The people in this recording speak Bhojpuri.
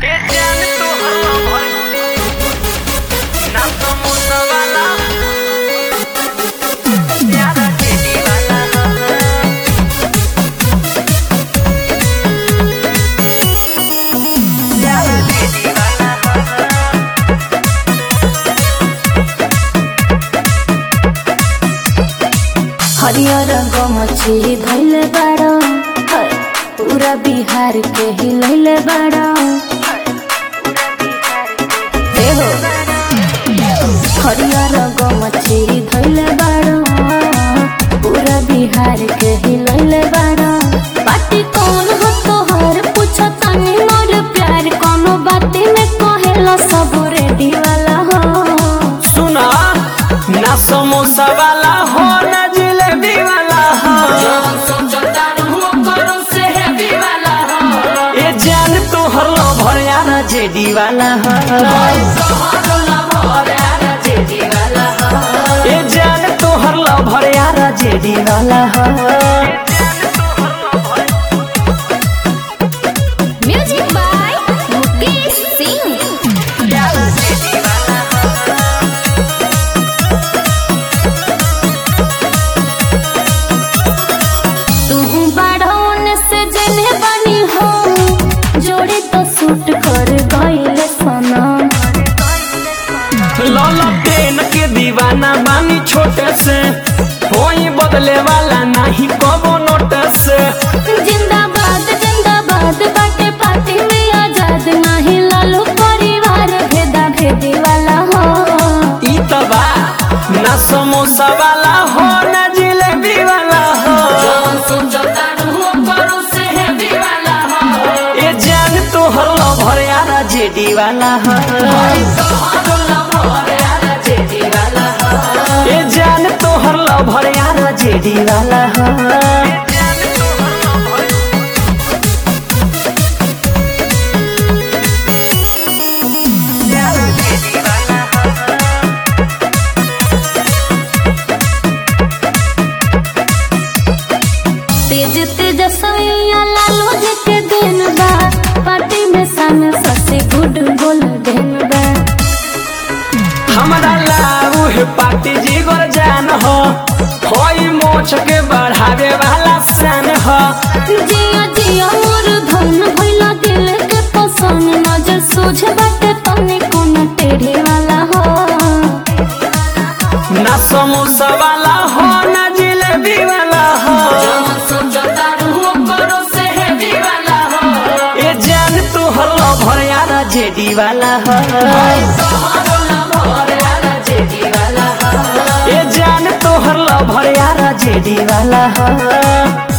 ए जान तो हल्ला भर ना समोसा वाला यारा जेडी वाला यारा जेडी वाला हरियर गमछी धैले बाड़ पूरा बिहार के हिलैले बाड़ देहो हरियर गमछी धैले बाड़ पूरा बिहार के हिलैले बाड़ पार्टी कौन हो तोहर पूछो तनी मोर प्यार कोनो बाती में कहेला सब रेडी वाला हो सुना ना समोसा वाला हो ना जिलेबी वाला हो ए जान तो हल्ला भर यारा जेडी वाला हो ए जान तो हल्ला भर यारा जेडी वाला हो म्यूजिक बाय मुकेश सिंह तू बाढ़ौन से जने बनी हो जोड़ी तो सूट कर गईले सनम लौला पेन के दीवाना बानी छोटे से कोई बदले वाला नहीं कबो नोट से जिंदाबाद जिंदाबाद बाटे पार्टी में आजाद नहीं लालू परिवार भेदा भेदी वाला हो ई तबा ना समोसा वाला हो ना जिलेबी वाला हो ए जान तो हल्ला भर यारा जेडी वाला हो ए जान तो हल्ला भर यारा जेडी वाला हो तेज तेज सैया लालू जी के दिन बा पार्टी में सन ससे गुड गोल दिन बा हमारा लाऊ है पार्टी जीगर जान हो होई मोछ के बढ़ावे वाला सन हो जिया जिया मोर धन भइला दिल के पसंद नजर सोझ बाटे तने कोन टेढ़े वाला हो ना समोसा वाला हो ना जिलेबी वाला हो ए जान तू हल्ला भर यारा जेडी वाला हो ए जान तो हल्ला भर यारा जेडी वाला हो